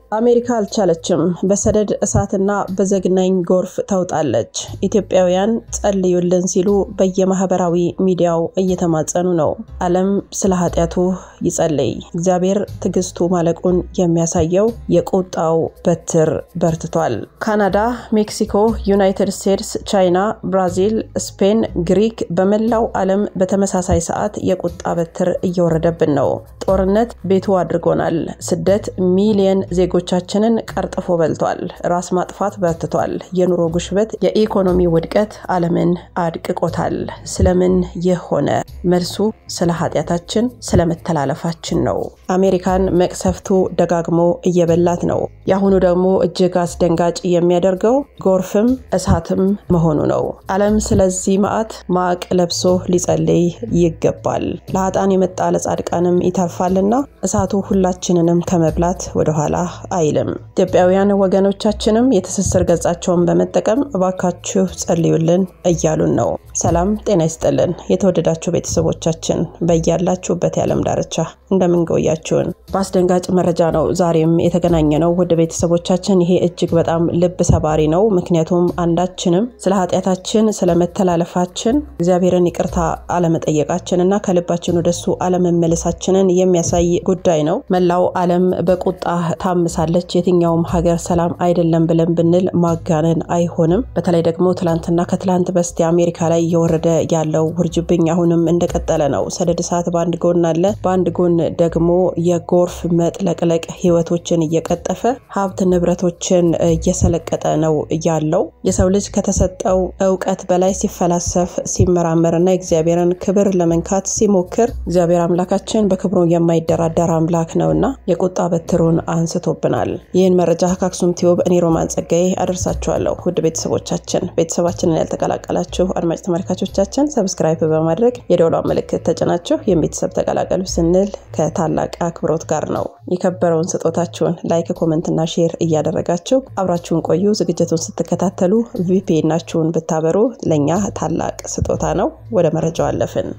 አሜሪካ አልቻለችም። በሰደድ እሳትና በዘግናኝ ጎርፍ ተውጣለች። ኢትዮጵያውያን ጸልዩልን ሲሉ በየማህበራዊ ሚዲያው እየተማጸኑ ነው። ዓለም ስለ ኃጢአቱ ይጸልይ። እግዚአብሔር ትዕግስቱ ማለቁን የሚያሳየው የቁጣው በትር በርትቷል። ካናዳ፣ ሜክሲኮ፣ ዩናይትድ ስቴትስ፣ ቻይና፣ ብራዚል፣ ስፔን፣ ግሪክ በመላው ዓለም በተመሳሳይ ሰዓት የቁጣ በትር እየወረደብን ነው። ጦርነት ቤቱ አድርጎናል። ስደት ሚሊየን ዜጎቻችንን ቀርጥፎ በልቷል። ራስ ማጥፋት በርትቷል። የኑሮ ግሽበት፣ የኢኮኖሚ ውድቀት ዓለምን አድቅቆታል። ስለምን ይህ ሆነ? መልሱ ስለ ኃጢአታችን፣ ስለ መተላለፋችን ነው። አሜሪካን መቅሰፍቱ ደጋግሞ እየበላት ነው። የአሁኑ ደግሞ እጅግ አስደንጋጭ የሚያደርገው ጎርፍም እሳትም መሆኑ ነው። ዓለም ስለዚህ መዓት ማቅ ለብሶ ሊጸልይ ይገባል። ለሀጣን የመጣ ለጻድቃንም ይተርፋልና እሳቱ ሁላችንንም ከመብላት ወደኋላ አይልም። ኢትዮጵያውያን ወገኖቻችንም የትስስር ገጻቸውን በመጠቀም እባካችሁ ጸልዩልን እያሉን ነው። ሰላም ጤና ይስጥልን። የተወደዳችሁ ቤተሰቦቻችን በያላችሁበት የዓለም ዳርቻ እንደምንቆያችሁን በአስደንጋጭ መረጃ ነው ዛሬም የተገናኘ ነው። ወደ ቤተሰቦቻችን ይሄ እጅግ በጣም ልብ ሰባሪ ነው። ምክንያቱም አንዳችንም ስለ ኃጢአታችን ስለ መተላለፋችን እግዚአብሔርን ይቅርታ አለመጠየቃችን እና ከልባችን ወደሱ አለመመለሳችንን የሚያሳይ ጉዳይ ነው። መላው ዓለም በቁጣ ታምሳለች። የትኛውም ሀገር ሰላም አይደለም ብለን ብንል ማጋነን አይሆንም። በተለይ ደግሞ ትላንትና ከትላንት በስቲያ አሜሪካ ላይ እየወረደ ያለው ውርጅብኝ አሁንም እንደቀጠለ ነው። ሰደድ እሳት በአንድ ጎን አለ፣ በአንድ ጎን ደግሞ የጎርፍ መጥለቅለቅ ህይወቶችን እየቀጠፈ ሀብት ንብረቶችን እየሰለቀጠ ነው ያለው። የሰው ልጅ ከተሰጠው እውቀት በላይ ሲፈላሰፍ ሲመራመርና የእግዚአብሔርን ክብር ለመንካት ሲሞክር እግዚአብሔር አምላካችን በክብሩ የማይደራደር አምላክ ነውና የቁጣ በትሩን አንስቶብናል። ይህን መረጃ ከአክሱም ቲዩብ እኔ ሮማን ጸጋዬ አደርሳችኋለሁ። ውድ ቤተሰቦቻችን ቤተሰባችንን ያልተቀላቀላችሁ አድማጭ ተመልካቾቻችን ሰብስክራይብ በማድረግ የደወሏን ምልክት ተጭናችሁ የቤተሰብ ተቀላቀሉ ስንል ከታላቅ አክብሮት ጋር ነው። የከበረውን ስጦታችሁን ላይክ፣ ኮመንትና ሼር እያደረጋችሁ አብራችሁን ቆዩ። ዝግጅቱን ስትከታተሉ ቪፒኤናችሁን ብታበሩ ለእኛ ታላቅ ስጦታ ነው። ወደ መረጃው አለፍን።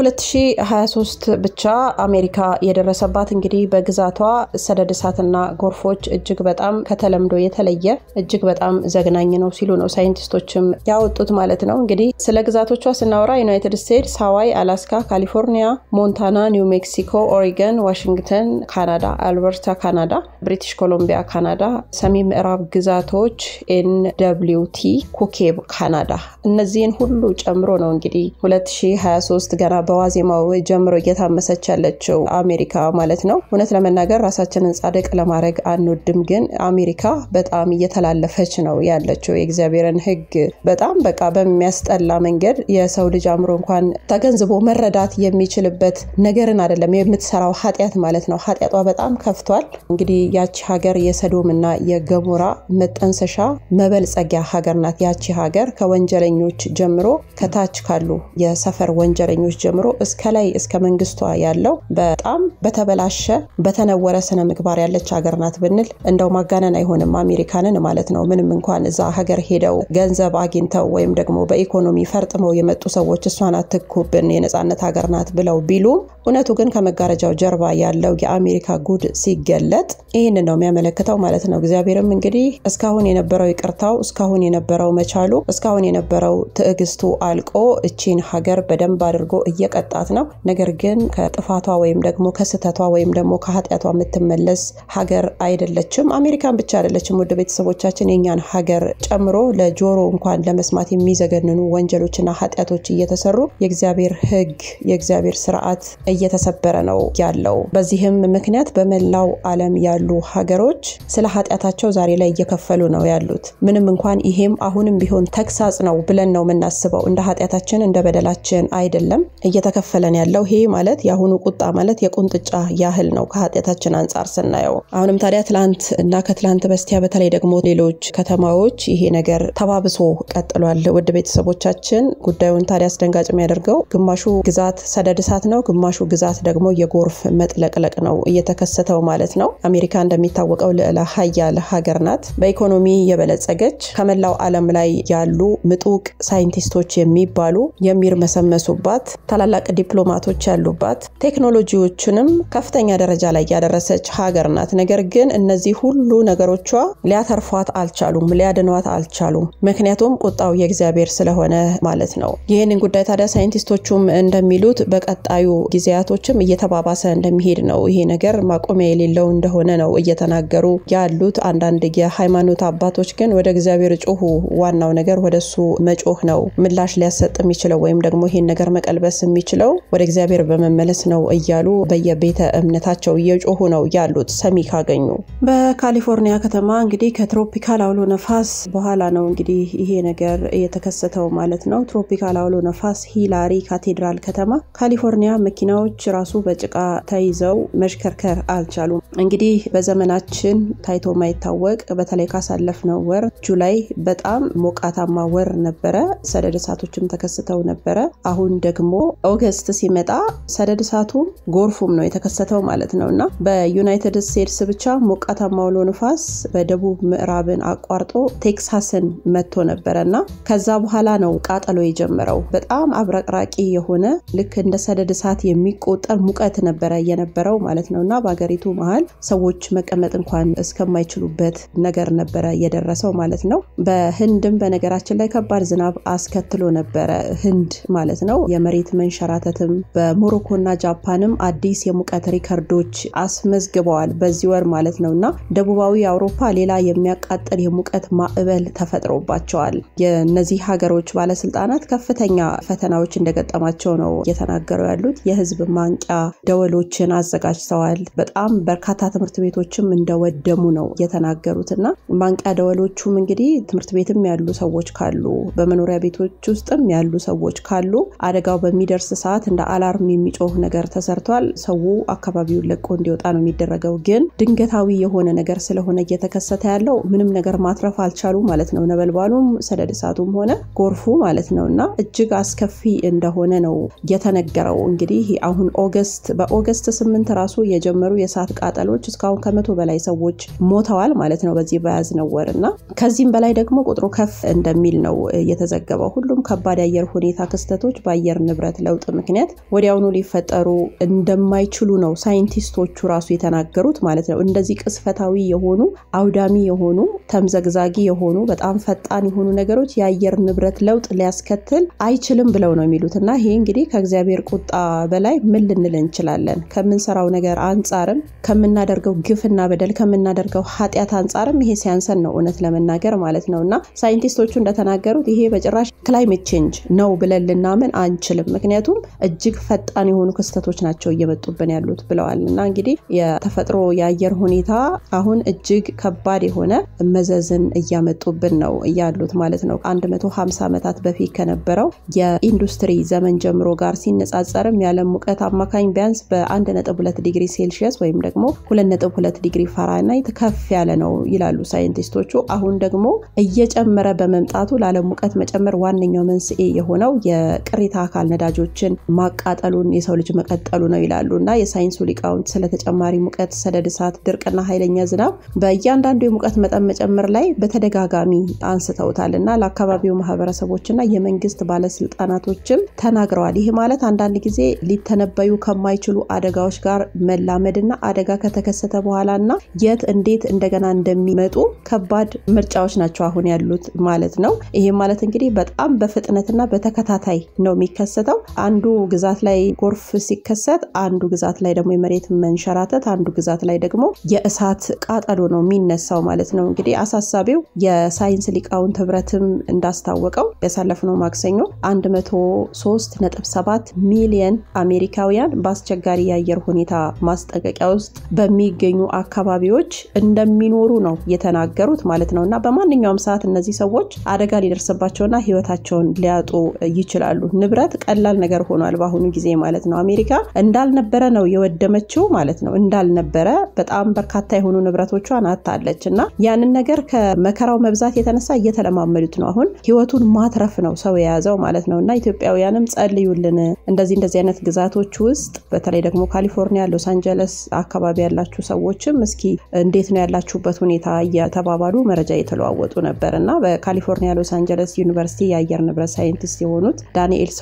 በ2023 ብቻ አሜሪካ የደረሰባት እንግዲህ በግዛቷ ሰደድ እሳትና ጎርፎች እጅግ በጣም ከተለምዶ የተለየ እጅግ በጣም ዘግናኝ ነው ሲሉ ነው ሳይንቲስቶችም ያወጡት ማለት ነው። እንግዲህ ስለ ግዛቶቿ ስናወራ ዩናይትድ ስቴትስ፣ ሃዋይ፣ አላስካ፣ ካሊፎርኒያ፣ ሞንታና፣ ኒው ሜክሲኮ፣ ኦሪገን፣ ዋሽንግተን ካናዳ፣ አልበርታ ካናዳ፣ ብሪቲሽ ኮሎምቢያ ካናዳ፣ ሰሜን ምዕራብ ግዛቶች ኤን ደብሊው ቲ፣ ኩኬብ ካናዳ እነዚህን ሁሉ ጨምሮ ነው እንግዲህ 2023 ገና በዋዜማው ጀምሮ እየታመሰች ያለችው አሜሪካ ማለት ነው። እውነት ለመናገር ራሳችንን ጻድቅ ለማድረግ አንወድም፣ ግን አሜሪካ በጣም እየተላለፈች ነው ያለችው የእግዚአብሔርን ሕግ በጣም በቃ በሚያስጠላ መንገድ የሰው ልጅ አእምሮ እንኳን ተገንዝቦ መረዳት የሚችልበት ነገርን አይደለም የምትሰራው ኃጢአት ማለት ነው። ኃጢአቷ በጣም ከፍቷል። እንግዲህ ያቺ ሀገር የሰዶም እና የገሞራ መጠንሰሻ መበልጸጊያ ሀገር ናት። ያቺ ሀገር ከወንጀለኞች ጀምሮ ከታች ካሉ የሰፈር ወንጀለኞች ጀምሮ እስከ ላይ እስከ መንግስቷ ያለው በጣም በተበላሸ በተነወረ ስነ ምግባር ያለች ሀገር ናት ብንል እንደው ማጋነን አይሆንም። አሜሪካንን ማለት ነው። ምንም እንኳን እዛ ሀገር ሄደው ገንዘብ አግኝተው ወይም ደግሞ በኢኮኖሚ ፈርጥመው የመጡ ሰዎች እሷን አትኩብን የነፃነት ሀገር ናት ብለው ቢሉም እውነቱ ግን ከመጋረጃው ጀርባ ያለው የአሜሪካ ጉድ ሲገለጥ ይህን ነው የሚያመለክተው ማለት ነው። እግዚአብሔርም እንግዲህ እስካሁን የነበረው ይቅርታው፣ እስካሁን የነበረው መቻሉ፣ እስካሁን የነበረው ትዕግስቱ አልቆ እቺን ሀገር በደንብ አድርጎ እየቀጣት ነው። ነገር ግን ከጥፋቷ ወይም ደግሞ ከስህተቷ ወይም ደግሞ ከኃጢአቷ የምትመለስ ሀገር አይደለችም። አሜሪካን ብቻ አይደለችም። ወደ ቤተሰቦቻችን የኛን ሀገር ጨምሮ ለጆሮ እንኳን ለመስማት የሚዘገንኑ ወንጀሎችና ኃጢአቶች እየተሰሩ የእግዚአብሔር ሕግ የእግዚአብሔር ስርዓት እየተሰበረ ነው ያለው። በዚህም ምክንያት በመላው ዓለም ያሉ ሀገሮች ስለ ኃጢአታቸው ዛሬ ላይ እየከፈሉ ነው ያሉት። ምንም እንኳን ይሄም አሁንም ቢሆን ተግሳጽ ነው ብለን ነው የምናስበው። እንደ ኃጢአታችን እንደ በደላችን አይደለም እየተከፈለን ያለው። ይሄ ማለት የአሁኑ ቁጣ ማለት የቁንጥጫ ያህል ነው ከኃጢአታችን አንጻር ስናየው። አሁንም ታዲያ ትላንት እና ከትላንት በስቲያ በተለይ ደግሞ ሌሎች ከተማዎች ይሄ ነገር ተባብሶ ቀጥሏል። ውድ ቤተሰቦቻችን ጉዳዩን ታዲያ አስደንጋጭ የሚያደርገው ግማሹ ግዛት ሰደድ እሳት ነው፣ ግማሹ ግዛት ደግሞ የጎርፍ መጥለቅለቅ ነው እየተከሰተው ማለት ነው። አሜሪካ እንደሚታወቀው ልዕለ ሀያል ሀገር ናት። በኢኮኖሚ የበለጸገች ከመላው ዓለም ላይ ያሉ ምጡቅ ሳይንቲስቶች የሚባሉ የሚርመሰመሱባት ታላላቅ ዲፕሎማቶች ያሉባት ቴክኖሎጂዎችንም ከፍተኛ ደረጃ ላይ ያደረሰች ሀገር ናት። ነገር ግን እነዚህ ሁሉ ነገሮቿ ሊያተርፏት አልቻሉም፣ ሊያድኗት አልቻሉም። ምክንያቱም ቁጣው የእግዚአብሔር ስለሆነ ማለት ነው። ይህንን ጉዳይ ታዲያ ሳይንቲስቶቹም እንደሚሉት በቀጣዩ ጊዜያቶችም እየተባባሰ እንደሚሄድ ነው። ይሄ ነገር ማቆሚያ የሌለው እንደሆነ ነው እየተናገሩ ያሉት። አንዳንድ የሃይማኖት አባቶች ግን ወደ እግዚአብሔር ጮሁ፣ ዋናው ነገር ወደሱ መጮህ ነው ምላሽ ሊያሰጥ የሚችለው ወይም ደግሞ ይሄን ነገር መቀልበስ የሚችለው ወደ እግዚአብሔር በመመለስ ነው እያሉ በየቤተ እምነታቸው እየጮሁ ነው ያሉት ሰሚ ካገኙ። በካሊፎርኒያ ከተማ እንግዲህ ከትሮፒካል አውሎ ነፋስ በኋላ ነው እንግዲህ ይሄ ነገር የተከሰተው ማለት ነው። ትሮፒካል አውሎ ነፋስ ሂላሪ ካቴድራል ከተማ ካሊፎርኒያ መኪናዎች ራሱ በጭቃ ተይዘው መሽከርከር አልቻሉም። እንግዲህ በዘመናችን ታይቶ ማይታወቅ በተለይ ካሳለፍነው ወር ጁላይ በጣም ሞቃታማ ወር ነበረ። ሰደድ እሳቶችም ተከስተው ነበረ። አሁን ደግሞ ኦገስት ሲመጣ ሰደድ እሳቱም ጎርፉም ነው የተከሰተው ማለት ነው እና በዩናይትድ ስቴትስ ብቻ ሞቃታማ አውሎ ንፋስ በደቡብ ምዕራብን አቋርጦ ቴክሳስን መጥቶ ነበረ እና ከዛ በኋላ ነው ቃጠሎ የጀመረው። በጣም አብረቅራቂ የሆነ ልክ እንደ ሰደድ እሳት የሚቆጠር ሙቀት ነበረ የነበረው ማለት ነው እና በሀገሪቱ መሀል ሰዎች መቀመጥ እንኳን እስከማይችሉበት ነገር ነበረ የደረሰው ማለት ነው። በህንድም በነገራችን ላይ ከባድ ዝናብ አስከትሎ ነበረ ህንድ ማለት ነው። የመሬት መንሸራተትም በሞሮኮና ጃፓንም አዲስ የሙቀት ሪከርዶች አስመዝግበዋል በዚህ ወር ማለት ነው እና ደቡባዊ አውሮፓ ሌላ የሚያቃጥል የሙቀት ማዕበል ተፈጥሮባቸዋል። የእነዚህ ሀገሮች ባለስልጣናት ከፍተኛ ፈተናዎች እንደገጠማቸው ነው እየተናገሩ ያሉት። የህዝብ ማንቂያ ደወሎችን አዘጋጅተዋል። በጣም በርካታ ትምህርት ቤቶችም እንደወደሙ ነው የተናገሩት እና ማንቂያ ደወሎቹም እንግዲህ ትምህርት ቤትም ያሉ ሰዎች ካሉ በመኖሪያ ቤቶች ውስጥም ያሉ ሰዎች ካሉ አደጋው በሚደርስ ሰዓት እንደ አላርም የሚጮህ ነገር ተሰርቷል። ሰው አካባቢውን ለቆ እንዲወጣ ነው የሚደረገው። ግን ድንገታዊ የሆነ ነገር ስለሆነ እየተከሰተ ያለው ምንም ነገር ማትረፍ አልቻሉ ማለት ነው። ነበልባሉም ሰደድ እሳቱም ሆነ ጎርፉ ማለት ነው እና እጅግ አስከፊ እንደሆነ ነው የተነገረው። እንግዲህ አሁን ኦገስት በኦገስት ስምንት ራሱ የጀመሩ የእሳት ቃጠሎች እስካሁን ከመቶ በላይ ሰዎች ሞተዋል ማለት ነው በዚህ በያዝነው ወር እና ከዚህም በላይ ደግሞ ቁጥሩ ከፍ እንደሚል ነው የተዘገበው። ሁሉም ከባድ የአየር ሁኔታ ክስተቶች በአየር ንብረት ለውጥ ምክንያት ወዲያውኑ ሊፈጠሩ እንደማይችሉ ነው ሳይንቲስቶቹ ራሱ የተናገሩት ማለት ነው። እንደዚህ ቅስፈታዊ የሆኑ አውዳሚ የሆኑ ተምዘግዛጊ የሆኑ በጣም ፈጣን የሆኑ ነገሮች የአየር ንብረት ለውጥ ሊያስከትል አይችልም ብለው ነው የሚሉት እና ይሄ እንግዲህ ከእግዚአብሔር ቁጣ በላይ ምን ልንል እንችላለን? ከምንሰራው ነገር አንጻርም ከምናደርገው ግፍና በደል ከምናደርገው ኃጢአት አንጻርም ይሄ ሲያንሰን ነው እውነት ለመናገር ማለት ነው እና ሳይንቲስቶቹ እንደተናገሩት ይሄ በጭራሽ ክላይሜት ቼንጅ ነው ብለን ልናምን አንችልም። ምክንያቱም እጅግ ፈጣን የሆኑ ክስተቶች ናቸው እየመጡብን ያሉት ብለዋል እና እንግዲህ የተፈጥሮ የአየር ሁኔታ አሁን እጅግ ከባድ የሆነ መዘዝን እያመጡብን ነው ያሉት ማለት ነው። 150 ዓመታት በፊት ከነበረው የኢንዱስትሪ ዘመን ጀምሮ ጋር ሲነጻጸርም የዓለም ሙቀት አማካኝ ቢያንስ በ1.2 ዲግሪ ሴልሺየስ ወይም ደግሞ 2.2 ዲግሪ ፋራናይት ከፍ ያለ ነው ይላሉ ሳይንቲስቶቹ። አሁን ደግሞ እየጨመረ በመምጣቱ ለዓለም ሙቀት መጨመር ዋነኛው መንስኤ የሆነው የቅሪተ አካል ነዳጆችን ማቃጠሉን የሰው ልጅ መቀጠሉ ነው ይላሉ እና የሳይንሱ ሊቃውንት ስለ ተጨማሪ ሙቀት፣ ሰደድ እሳት፣ ድርቅና ኃይለኛ ዝናብ በእያንዳንዱ የሙቀት መጠን መጨመር ላይ በተደጋጋሚ አንስተውታል እና ለአካባቢው ማህበረሰቦችና የመንግስት ባለስልጣናቶችም ተናግረዋል። ይህ ማለት አንዳንድ ጊዜ ሊተነበዩ ከማይችሉ አደጋዎች ጋር መላመድና አደጋ ከተከሰተ በኋላ እና የት እንዴት እንደገና እንደሚመጡ ከባድ ምርጫዎች ናቸው አሁን ያሉት ማለት ነው። ይህም ማለት እንግዲህ በጣም በፍጥነትና በተከታታይ ነው የሚከሰተው። አንዱ ግዛት ላይ ጎርፍ ሲከሰት፣ አንዱ ግዛት ላይ ደግሞ የመሬት መንሸራተት፣ አንዱ ግዛት ላይ ደግሞ የእሳት ቃጠሎ ነው የሚነሳው ማለት ነው። እንግዲህ አሳሳቢው የሳይንስ ሊቃውንት ህብረትም እንዳስታወቀው ያሳለፍነው ማክሰኞ 103.7 ሚሊየን አሜሪካውያን በአስቸጋሪ የአየር ሁኔታ ማስጠንቀቂያ ውስጥ በሚገኙ አካባቢዎች እንደሚኖሩ ነው የተናገሩት ማለት ነው እና በማንኛውም ሰዓት እነዚህ ሰዎች አደጋ ሊደርስባቸውና ህይወታቸውን ሊያጡ ይችላሉ። ንብረት ቀላል ነገር ሆኗል በአሁኑ ጊዜ ማለት ነው። አሜሪካ እንዳልነበረ ነው የወደመችው ማለት ነው። እንዳልነበረ በጣም በርካታ የሆኑ ንብረቶቿን አታለች እና ያንን ነገር ከመከራው መብዛት የተነሳ እየተለማመዱት ነው። አሁን ህይወቱን ማትረፍ ነው ሰው የያዘው ማለት ነው እና ኢትዮጵያውያንም ጸልዩልን። እንደዚህ እንደዚህ አይነት ግዛቶች ውስጥ በተለይ ደግሞ ካሊፎርኒያ፣ ሎስ አንጀለስ አካባቢ ያላችሁ ሰዎችም እስኪ እንዴት ነው ያላችሁበት ሁኔታ እየተባባሉ መረጃ እየተለዋወጡ ነበር እና በካሊፎርኒያ ሎስ አንጀለስ ዩኒቨርሲቲ የአየር ንብረት ሳይንቲስት የሆኑት ዳንኤል ሰዋይንም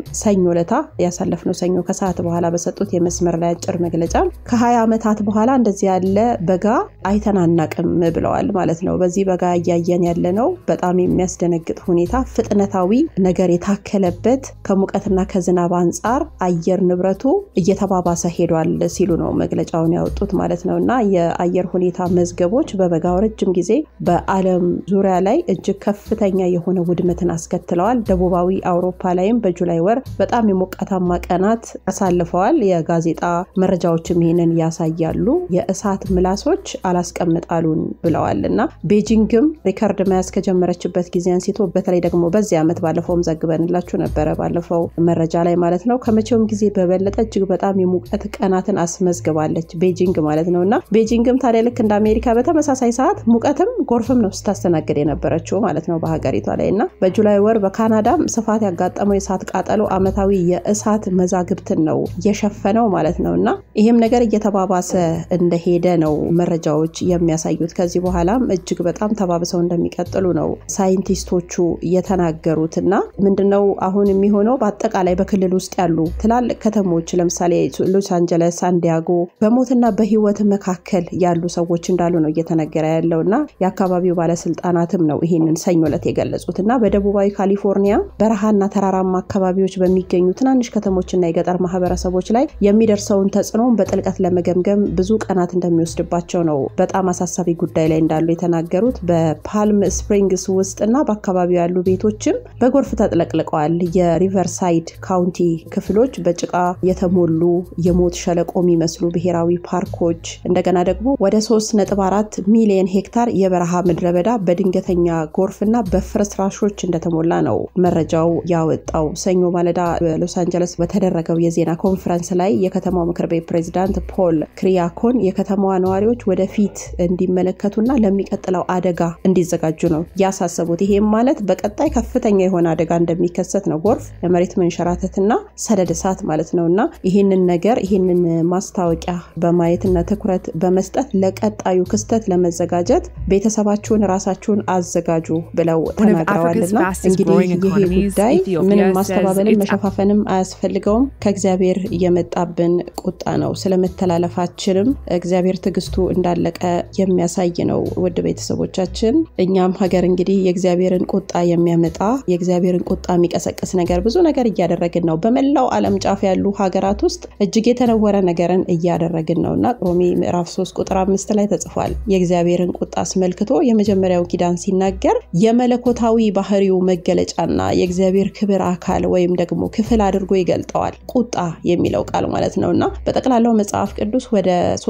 ሰኞ ለታ ያሳለፍነው ሰኞ ከሰዓት በኋላ በሰጡት የመስመር ላይ አጭር መግለጫ ከ20 ዓመታት በኋላ እንደዚህ ያለ በጋ አይተናናቅም ብለዋል ማለት ነው። በዚህ በጋ እያየን ያለነው በጣም የሚያስደነግጥ ሁኔታ ፍጥነታዊ ነገር የታከለበት ከሙቀትና ከዝናብ አንጻር አየር ንብረቱ እየተባባሰ ሄዷል ሲሉ ነው መግለጫውን ያወጡት ማለት ነው እና የአየር ሁኔታ መዝገቦች በበጋው ረጅም ጊዜ በዓለም ዙሪያ ላይ እጅግ ከፍተኛ የሆነ ውድመትን አስከትለዋል። ደቡባዊ አውሮፓ ላይም በጁላይ ወር በጣም የሞቃታማ ቀናት አሳልፈዋል። የጋዜጣ መረጃዎችም ይህንን ያሳያሉ። የእሳት ምላሶች አላስቀምጣሉን ብለዋል እና ቤጂንግም ሪከርድ መያዝ ከጀመረችበት ጊዜ አንስቶ በተለይ ደግሞ በዚህ ዓመት ባለፈውም ዘግበንላችሁ ነበረ ባለፈው መረጃ ላይ ማለት ነው ከመቼውም ጊዜ በበለጠ እጅግ በጣም የሙቀት ቀናትን አስመዝግባለች ቤጂንግ ማለት ነው እና ቤጂንግም ታዲያ ልክ እንደ አሜሪካ በተመሳሳይ ሰዓት ሙቀትም ጎርፍም ነው ስታስተናግድ የነበረችው ማለት ነው በሀገሪቷ ላይ እና በጁላይ ወር በካናዳም ስፋት ያጋጠመው የእሳት ቃጠሎ ዓመታዊ የእሳት መዛግብትን ነው የሸፈነው ማለት ነው እና ይህም ነገር እየተባባሰ እንደሄደ ነው መረጃዎች የሚያሳዩት። ከዚህ በኋላም እጅግ በጣም ተባብሰው እንደሚቀጥሉ ነው ሳይንቲስቶቹ የተናገሩት እና ምንድነው አሁን የሚሆነው በአጠቃላይ በክልል ውስጥ ያሉ ትላልቅ ከተሞች ለምሳሌ ሎስ አንጀለስ፣ ሳንዲያጎ በሞትና በህይወት መካከል ያሉ ሰዎች እንዳሉ ነው እየተነገረ ያለው እና የአካባቢው ባለስልጣናትም ነው ይህንን ሰኞ ዕለት የገለጹት እና በደቡባዊ ካሊፎርኒያ በረሃና ተራራማ አካባቢዎች በሚገኙ ትናንሽ ከተሞችና የገጠር ማህበረሰቦች ላይ የሚደርሰውን ተጽዕኖን በጥልቀት ለመገምገም ብዙ ቀናት እንደሚወስድባቸው ነው በጣም አሳሳቢ ጉዳይ ላይ እንዳሉ የተናገሩት። በፓልም ስፕሪንግስ ውስጥና በአካባቢው ያሉ ቤቶችም በጎርፍ ተጥለቅልቀዋል። የሪቨርሳይድ ካውንቲ ክፍሎች በጭቃ የተሞሉ የሞት ሸለቆ የሚመስሉ ብሔራዊ ፓርኮች እንደገና ደግሞ ወደ 3.4 ሚሊዮን ሄክታር የበረሃ ምድረ በዳ በድንገተኛ ጎርፍና በፍርስራሾች እንደተሞላ ነው መረጃው ያወጣው። ሰኞ ማለዳ በሎስ አንጀለስ በተደረገው የዜና ኮንፈረንስ ላይ የከተማው ምክር ቤት ፕሬዚዳንት ፖል ክሪያኮን የከተማዋ ነዋሪዎች ወደፊት እንዲመለከቱና ለሚቀጥለው አደጋ እንዲዘጋጁ ነው ያሳሰቡት። ይሄም ማለት በቀጣይ ከፍተኛ የሆነ አደጋ እንደሚከሰት ነው። ጎርፍ፣ የመሬት መንሸራተትና ሰደድ እሳት ማለት ነው እና ይህንን ነገር ይህንን ማስታወቂያ በማየትና ትኩረት በመስጠት ለቀጣዩ ክስተት ለመዘጋጀት ቤተሰባችሁን ራሳችሁን አዘጋጁ ብለው ተናግረዋልና እንግዲህ ይሄ ጉዳይ ምንም ማስተባበልም መሸፋፈንም አያስፈልገውም። ከእግዚአብሔር የመጣብን ቁጣ ነው። ስለመተላለፋችንም እግዚአብሔር ትዕግስቱ እንዳለቀ የሚያሳይ ነው። ውድ ቤተሰቦቻችን እኛም ሀገር እንግዲህ የእግዚአብሔርን ቁጣ የሚያመጣ የእግዚአብሔርን ቁጣ የሚቀሰቅስ ነገር ብዙ ነገር እያደረግን ነው። በመላው ዓለም ጫፍ ያሉ ሀገራት ውስጥ እጅግ የተነወረ ነገርን እያደረግን ነው እና ሮሜ ምዕራፍ 3 ቁጥር አምስት ላይ ተጽፏል። የእግዚአብሔርን ቁጣ አስመልክቶ የመጀመሪያው ኪዳን ሲናገር የመለኮታዊ ባህሪው መገለጫና የእግዚአብሔር ክብር አካል ወይም ደግሞ ክፍል አድርጎ ይገልጠዋል። ቁጣ የሚለው ቃል ማለት ነው እና በጠቅላላው መጽሐፍ ቅዱስ ወደ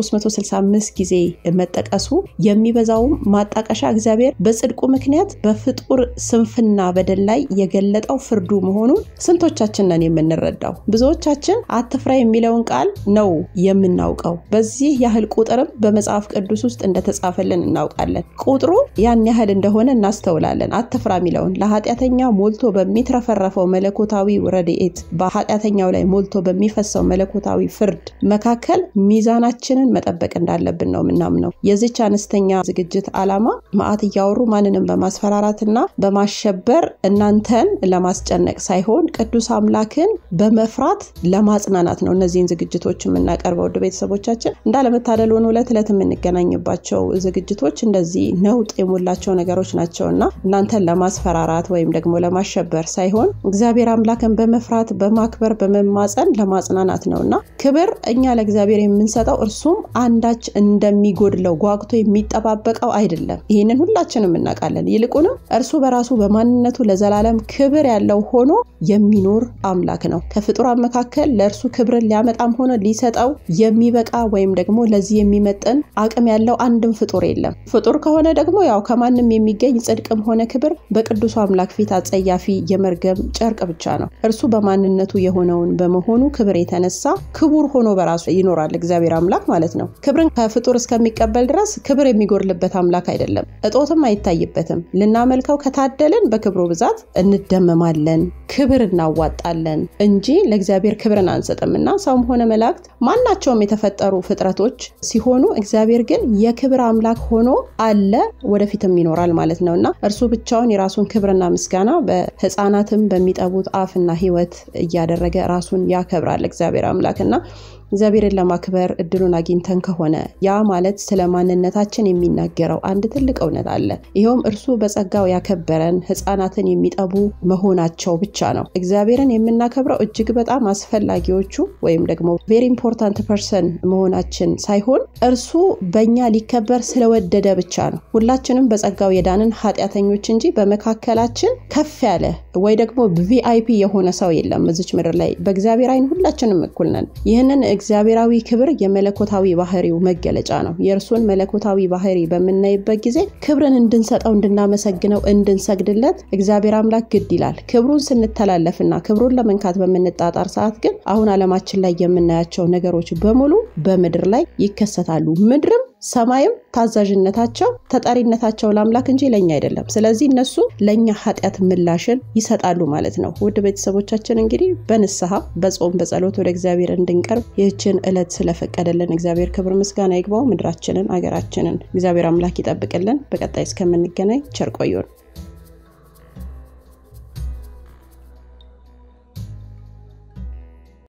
365 ጊዜ መጠቀሱ የሚበዛውም ማጣቀሻ እግዚአብሔር በጽድቁ ምክንያት በፍጡር ስንፍና በደል ላይ የገለጠው ፍርዱ መሆኑን ስንቶቻችን ነን የምንረዳው? ብዙዎቻችን አትፍራ የሚለውን ቃል ነው የምናውቀው። በዚህ ያህል ቁጥርም በመጽሐፍ ቅዱስ ውስጥ እንደተጻፈልን እናውቃለን። ቁጥሩ ያን ያህል እንደሆነ እናስተውላለን። አትፍራ የሚለውን ለኃጢአተኛ ሞልቶ በሚትረፈረፈው መለኮታዊ ረድኤት በኃጢአተኛው ላይ ሞልቶ በሚፈሰው መለኮታዊ ፍርድ መካከል ሚዛናችንን መጠበቅ እንዳለብን ነው የምናምነው። የዚች አነስተኛ ዝግጅት ዓላማ መዓት እያወሩ ማንንም በማስፈራራትና በማሸበር እናንተን ለማስጨነቅ ሳይሆን ቅዱስ አምላክን በመፍራት ለማጽናናት ነው እነዚህን ዝግጅቶች የምናቀርበው። ውድ ቤተሰቦቻችን እንዳለመታደል ሆኖ ዕለት ዕለት የምንገናኝባቸው ዝግጅቶች እንደዚህ ነውጥ የሞላቸው ነገሮች ናቸው እና እናንተን ለማስፈራራት ወይም ደግሞ ለማሸበር ሳይሆን እግዚአብሔር አምላክን በመፍራት በማክበር በመማፀን ለማጽናናት ነው እና ክብር እኛ ለእግዚአብሔር የምንሰጠው እርሱም አንዳች እንደሚጎድለው ጓግቶ የሚጠባበቀው አይደለም። ይህንን ሁላችንም እናውቃለን። ይልቁንም እርሱ በራሱ በማንነቱ ለዘላለም ክብር ያለው ሆኖ የሚኖር አምላክ ነው። ከፍጡራን መካከል ለእርሱ ክብርን ሊያመጣም ሆነ ሊሰጠው የሚበቃ ወይም ደግሞ ለዚህ የሚመጥን አቅም ያለው አንድም ፍጡር የለም። ፍጡር ከሆነ ደግሞ ያው ከማንም የሚገኝ ጽድቅም ሆነ ክብር በቅዱሱ አምላክ ፊት አጸያፊ የመርገም ጨርቅ ብቻ ነው። እርሱ በማንነቱ የሆነውን በመሆኑ ክብር የተነሳ ክቡር ሆኖ በራሱ ይኖራል። እግዚአብሔር አምላክ ማለት ነው። ክብርን ከፍጡር እስከሚቀበል ድረስ ክብር የሚጎድልበት አምላክ አይደለም፣ እጦትም አይታይበትም። ልናመልከው ከታደልን በክብሩ ብዛት እንደመማለን፣ ክብር እናዋጣለን እንጂ ለእግዚአብሔር ክብርን አንሰጥም እና ሰውም ሆነ መላእክት ማናቸውም የተፈጠሩ ፍጥረቶች ሲሆኑ እግዚአብሔር ግን የክብር አምላክ ሆኖ አለ፣ ወደፊትም ይኖራል ማለት ነው እና እርሱ ብቻውን የራሱን ክብርና ምስጋና በሕፃናትም በሚጠቡት አፍ ነፍስና ሕይወት እያደረገ ራሱን ያከብራል እግዚአብሔር አምላክ እና እግዚአብሔርን ለማክበር እድሉን አግኝተን ከሆነ ያ ማለት ስለ ማንነታችን የሚናገረው አንድ ትልቅ እውነት አለ። ይኸውም እርሱ በጸጋው ያከበረን ሕፃናትን የሚጠቡ መሆናቸው ብቻ ነው። እግዚአብሔርን የምናከብረው እጅግ በጣም አስፈላጊዎቹ ወይም ደግሞ ቬሪ ኢምፖርታንት ፐርሰን መሆናችን ሳይሆን እርሱ በእኛ ሊከበር ስለወደደ ብቻ ነው። ሁላችንም በጸጋው የዳንን ኃጢአተኞች እንጂ በመካከላችን ከፍ ያለ ወይ ደግሞ ቪአይፒ የሆነ ሰው የለም እዚች ምድር ላይ። በእግዚአብሔር ዓይን ሁላችንም እኩል ነን። ይህንን እግዚአብሔራዊ ክብር የመለኮታዊ ባህሪው መገለጫ ነው። የእርሱን መለኮታዊ ባህሪ በምናይበት ጊዜ ክብርን እንድንሰጠው፣ እንድናመሰግነው፣ እንድንሰግድለት እግዚአብሔር አምላክ ግድ ይላል። ክብሩን ስንተላለፍና ክብሩን ለመንካት በምንጣጣር ሰዓት ግን አሁን ዓለማችን ላይ የምናያቸው ነገሮች በሙሉ በምድር ላይ ይከሰታሉ። ምድርም ሰማይም ታዛዥነታቸው ተጠሪነታቸው ለአምላክ እንጂ ለእኛ አይደለም። ስለዚህ እነሱ ለእኛ ኃጢአት ምላሽን ይሰጣሉ ማለት ነው። ውድ ቤተሰቦቻችን እንግዲህ በንስሐ በጾም በጸሎት ወደ እግዚአብሔር እንድንቀርብ ይህችን ዕለት ስለፈቀደልን እግዚአብሔር ክብር ምስጋና ይግባው። ምድራችንን አገራችንን እግዚአብሔር አምላክ ይጠብቅልን። በቀጣይ እስከምንገናኝ ቸር ቆዩን።